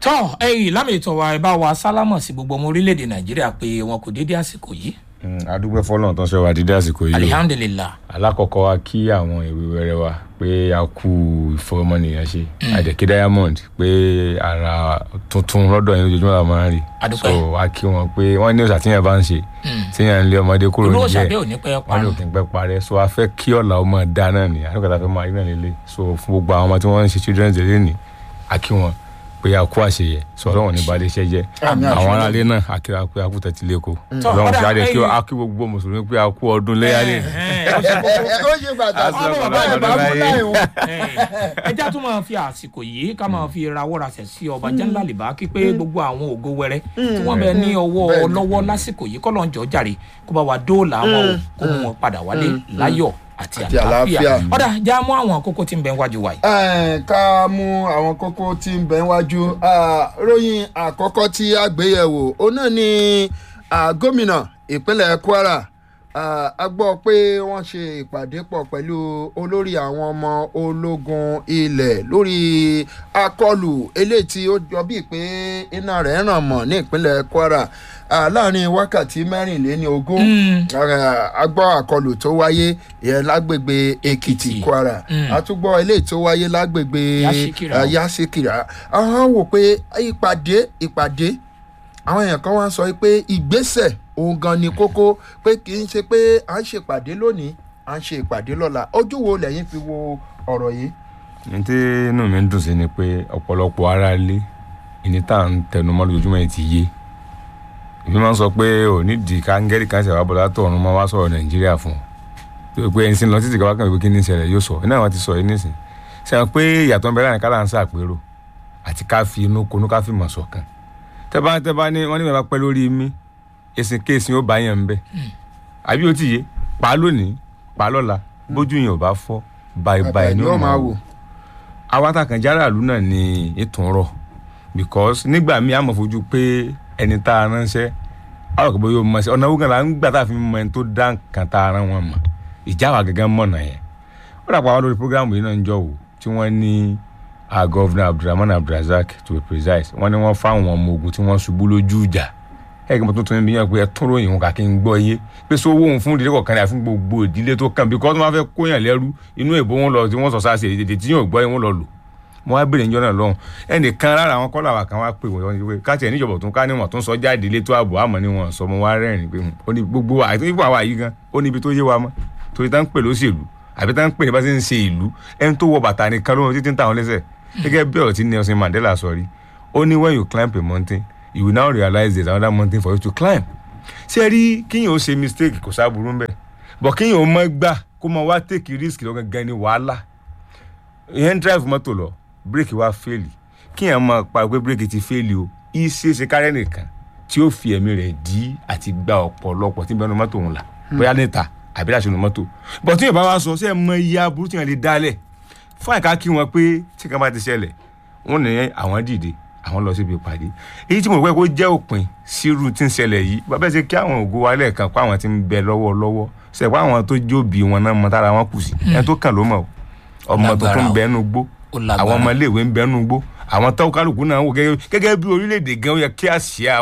tọ́ ẹ̀yìn lámì ìtọ̀ wa ẹ bá wa sálámọ̀ sí gbogbo ọmọ orílẹ̀-èdè nàìjíríà pé wọn kò dédé àsìkò yìí adúgbò fọlọ́n tó ń sọ wa dídá àsìkò yìí o alihamdulilah alákọ̀ọ́kọ́ wa kí àwọn ìwé wẹrẹ wa pé a kú ìfọwọ́mọnìyàn ṣe àdèkí diamond pé ara tuntun lọ́dọ̀ yín ojoojúmọ́ la máa ń rí Adúpẹ́. so a kí wọn pé wọ́n ní òòṣà tíyẹn bá ń ṣe tíyẹn ń lé ọmọdé kúrò olú níjẹ́ òṣàbẹ́ ò ní pẹ́ wọn ní parun òkè ń pẹ́ parẹ́ so a fẹ́ kí ọ̀la ọmọ dá náà ni àdúgbò tá a fẹ́ máa rí náà lélẹ̀ so fún gbogbo àwọn ọmọ tí wọ́n ń ṣe children's day lẹ́nìí a kí wọn pé a kú àṣeyẹ so ọlọ́run ní balẹ̀ iṣẹ́ jẹ́ Àmín, àwọn àṣeyẹ. aráalé náà a kíra pé a kú tẹ̀tí lẹ́kọ̀ọ́ Tọ́, ọlọ́run ọ̀dà, ṣe àdé kí ẹ̀yin- a kí gbogbo mùsùlùmí pé a kú ọdún léyà lẹ́nìí. Ẹ̀hẹ́n, ó ṣe kókó. ó ṣe pàtàkì Àṣẹ bàbá ọ̀pọ̀lọpọ̀ ìbá ọdún fún láyé. láì wọn. ẹjá tún máa fi àsìkò yìí ká máa fi rawọ́ rasẹ̀ sí ọba jẹ́ńlá lìbá kí pé gbogbo àwọn ògo wẹrẹ tí wọ́n bẹ ní ọwọ́ Bẹ́ẹ̀ni. lọ́wọ́ lásìkò yìí kọ́lọ́ ń jọ jàre kó bá wa dóòlà wọn o kó mú wọn padà wálé láyọ̀ àti Àti àlàáfíà àlàáfíà. ọ̀dà já mú àwọn kókó tí ń bẹ wájú wa yìí. Ẹ̀, ká mú àwọn kókó tí ń bẹ wájú Ah, ròyìn àkọ́kọ́ tí a gbé yẹ̀wò ó náà ni ah, gómìnà ìpínlẹ̀ Kwara Ah, a gbọ́ pé wọ́n ṣe ìpàdé pọ̀ pẹ̀lú olórí àwọn ọmọ ológun ilẹ̀ lórí akọlù eléyìí tí ó jọ bíi pé iná rẹ̀ ràn mọ́ ní ìpínlẹ̀ Kwara Ah, láàrin wákàtí mẹ́rìnléní ogún a gbọ́ àkọlù tó wáyé ìyẹn lágbègbè Èkìtì Èkìtì. Kwara Mm. a tún gbọ́ eléyìí tó wáyé lágbègbè Yásíkìrà. ah, Yásíkìrà àwọn wò pé ìpàdé ìpàdé àwọn èèyàn kan wá ń sọ pé ìgbésẹ̀ òun gan ni kókó pé kì í ṣe pé à ń ṣèpàdé lónìí à ń ṣe ìpàdé lọ́la ojú wo lẹ́yìn fi wo ọ̀rọ̀ yìí. ní tí inú mi ń dùn sí ni pé ọ̀pọ̀lọpọ̀ ara ilé ìní tá à ń tẹnumọ́ lójoojúmọ́ yìí ti yé èmi máa ń sọ pé ò nídìí káńgẹ́rì kan ṣẹ̀wá bọ̀dá tó ọ̀run máa wá sọ̀rọ̀ nàìjíríà fún un pé ẹni sí lọ títí káwá kan ìwé kí ní ìṣẹ̀lẹ̀ yóò sọ iná àwọn ti sọ yìí nísìn sẹ́wọ̀n pé ìyàtọ̀ ń bẹ láàrin kálá ń sàpérò àti ká fi inú konú ká fi mọ̀ ṣọ̀kan tẹ́bá tẹ́bá ní wọ́n ní bàbá pẹ́ lórí mi èsì kéèsì ó bá yẹn ń bẹ́ àbí ó ti yé pa á lónìí pa á lọ́la bójú yẹn ò bá fọ́ báyìí báyìí ni ó máa wò àwa takàn járàlú náà ni ètò ń rọ because nígbà míì àmọ̀ fojú pé ẹni tá a ránṣẹ́ àwọn kò bóyá o mọ̀ sí ọ̀nà owó kan là ń gbà tá a fi mọ ẹni tó dá nǹkan tá a rán wọn mọ̀ ìjà wa gẹ́gẹ́ mọ̀nà yẹn ó dàpọ̀ àwọn lórí programu yìí náà ń jọ wò tí wọ́n ní our governor abdulrahman abdulrasaq to be precise wọ́n ní wọ́n fáwọn ọmọ ogun tí wọ́n ṣubú lójú ìjà ẹ̀gbọ́n mo tuntun bí yàn pé ẹ tún ròyìn òun kà kí n gbọ́ yé pé sọ owó òun fún ìdílé kọ̀ọ̀kan ní àfún gbogbo ìdílé tó kàn bí kọ́ tó máa fẹ́ kóyàn lẹ́rú inú èbó wọn lọ tí wọ́n sọ sáà sí èdè tí yóò gbọ́ yẹn wọ́n lọ lò mo wá béèrè níjọ́ náà lọ́hùn ẹnìkan lára àwọn kọ́lá wa kan wá pè wọ́n ní pé káàtì ẹ̀ níjọba tó ń ká níwọ̀n tó ń sọ jáde ilé tó ààbò àmọ́ ni wọ́n sọ mo wá rẹ́rìn pé ó ní gbogbo wa àti nípa àwa yìí gan ó ní ibi tó yé wa mọ́ torí tá ń pè lóṣèlú àbí tá ń pè ní bá ṣe ń ṣe ìlú ẹni tó wọ bàtà nìkan lóhun títí ń tàwọn lẹ́sẹ̀ gẹ́gẹ́ bí ọ̀rọ̀ tí Nelson Mandela sọ rí ó ní when you climb a mountain you will now realize there is another mountain for you to climb ṣé ẹ rí kíyàn ó ṣe mistake kò sábúrú ń bẹ̀ bọ̀ kíyàn ó mọ́ gbà kó mọ wá take risk lọ́gán gan ni wàhálà ìyẹn ń drive mọ́tò lọ bírèkì wá fẹ́ẹ̀lì kíyàn máa pa pé bírèkì ti fẹ́ẹ̀lì o ìṣeéṣe kárẹ́ nìkan tí ó fi ẹ̀mí rẹ̀ dí àti gba ọ̀pọ̀lọpọ̀ tí ń bẹnu mọ́tò òun là bóyá níta àbí láti inú mọ́tò bọ̀ tí yóò bá wá sọ ṣé ẹ mọ iye aburú tí yẹn lè dálẹ̀ fún àìká kí wọn pé tí kan bá ti ṣẹlẹ̀ wọn ní àwọn dìde àwọn lọ síbi ìpàdé èyí tí mo rò pé kó jẹ́ òpin sírú tí ń ṣẹlẹ̀ yìí bàbá ṣe kí àwọn ògo wa lẹ́ẹ̀kan kó àwọn tí ń bẹ lọ́wọ́ lọ́wọ́ ṣe pé àwọn tó jóbi wọn náà mọ tára wọn kù sí ẹni tó kàn ló mọ̀ o. ọmọ tó Lágbára tún o. bẹ nú gbó Ó lágbára. àwọn ọmọ iléèwé ń bẹ nú gbó àwọn tó kálukú náà wò gẹ́gẹ́ gẹ́gẹ́ bí orílẹ̀-èdè gan ó yẹ kí àsíá